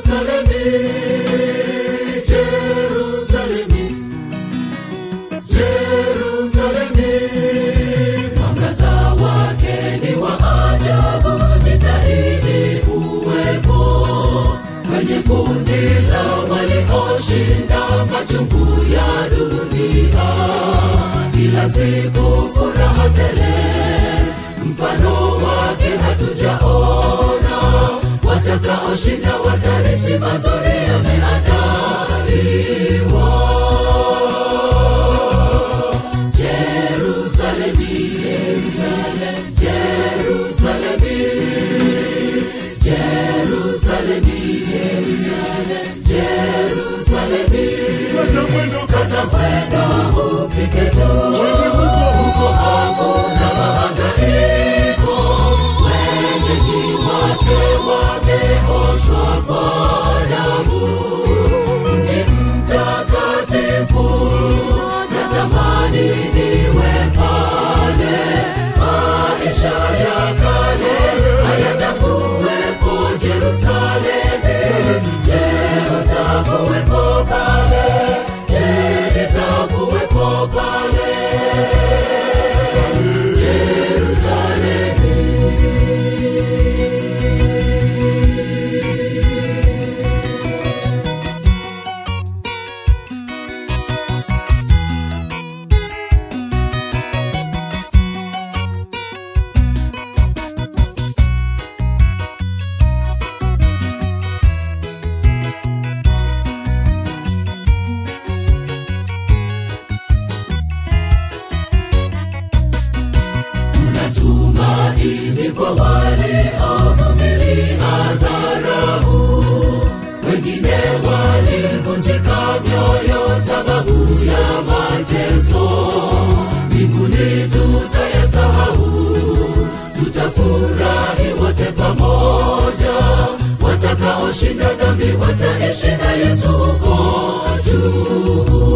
Jerusalemi, Jerusalemi, Jerusalemi, mwangaza wake ni wa ajabu, jitahidi uwepo kwenye kundi la walioshinda machungu ya dunia, kila siku furaha tele, mfano wake hatujaona, watakaoshinda watarithi mazuri yameandaliwa. Jerusalemi, Jerusalem, Jerusalemi, Jerusalemi, Jerusalem, Jerusalemi. Kaza mwendo ufike juu, huko hakuna mahangaiko, wenyeji wake wameoshwa kwa damu. Mji mtakatifu, natamani niwe pale, maisha ya kale hayatakuwepo Jerusalemi. Je, utakuwepo pale? Je, nitakuwepo pale? Jerusalemi. Tumaini kwa waliovumilia dharau, wengine walivunjika mioyo sababu ya mateso. Mbinguni tutayasahau, tutafurahi wote pamoja. Watakaoshinda dhambi wataishi na Yesu huko juu.